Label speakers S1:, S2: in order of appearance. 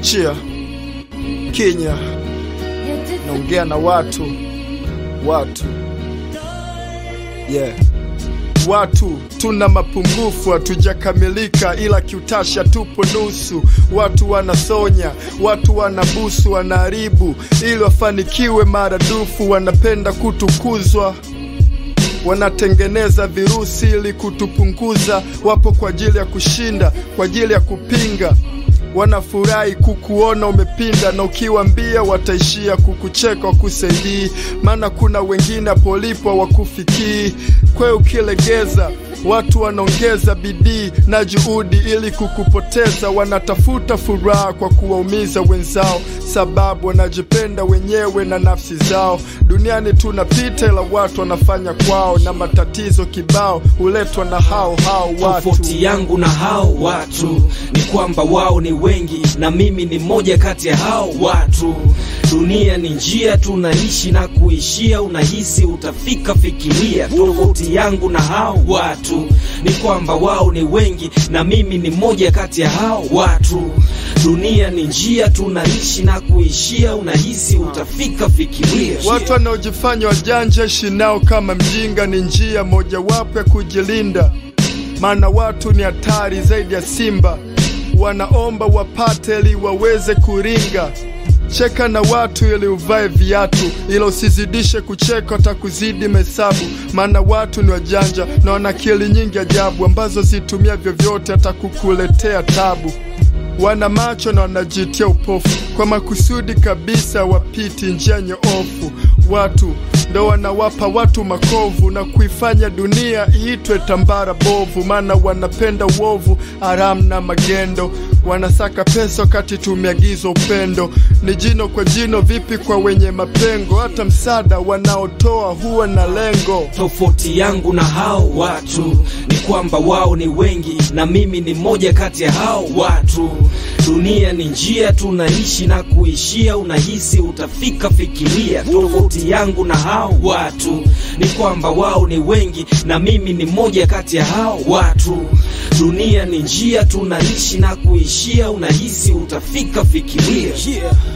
S1: chia Kenya, naongea na watu watu yeah. Watu tuna mapungufu, hatujakamilika, ila kiutasha tupo nusu. Watu wanasonya, watu wanabusu, wanaharibu ili wafanikiwe maradufu, wanapenda kutukuzwa wanatengeneza virusi ili kutupunguza. Wapo kwa ajili ya kushinda, kwa ajili ya kupinga. Wanafurahi kukuona umepinda, na ukiwambia wataishia kukucheka, wakusaidii. Maana kuna wengine polipo wakufikii. Kwe ukilegeza watu wanaongeza bidii na juhudi ili kukupoteza. Wanatafuta furaha kwa kuwaumiza wenzao, sababu wanajipenda wenyewe na nafsi zao. Duniani tunapita, ila watu wanafanya kwao, na matatizo kibao huletwa na hao hao watu.
S2: Tofauti yangu na hao watu ni kwamba wao ni wengi na mimi ni mmoja kati ya hao watu. Dunia ni njia tunaishi na kuishia, unahisi utafika, fikiria. Tofauti yangu na hao watu ni kwamba wao ni wengi na mimi ni mmoja kati ya hao watu. Dunia ni njia tunaishi na kuishia, unahisi utafika, fikiria.
S1: Watu wanaojifanya wajanja ishi nao kama mjinga ni njia mojawapo ya kujilinda, maana watu ni hatari zaidi ya simba. Wanaomba wapate ili waweze kuringa. Cheka na watu ili uvae viatu, ila usizidishe kucheka, watakuzidi mesabu. Maana watu ni wajanja na wana akili nyingi ajabu, ambazo zitumia vyovyote hata kukuletea tabu. Wana macho na wanajitia upofu kwa makusudi kabisa, wapiti njia nyoofu. Watu ndo wanawapa watu makovu na kuifanya dunia iitwe tambara bovu, maana wanapenda uovu, haramu na magendo. Wanasaka pesa wakati tumeagizwa upendo. Ni jino kwa jino, vipi kwa wenye mapengo? Hata msaada wanaotoa huwa na lengo.
S2: Tofauti yangu na hao watu ni kwamba wao ni wengi na mimi ni mmoja kati ya hao watu. Dunia ni njia tunaishi na kuishia, unahisi utafika, fikiria. Tofauti yangu na hao watu ni kwamba wao ni wengi na mimi ni mmoja kati ya hao watu. Dunia ni njia tunaishi na kuishia, unahisi utafika, fikiria.
S3: Yeah.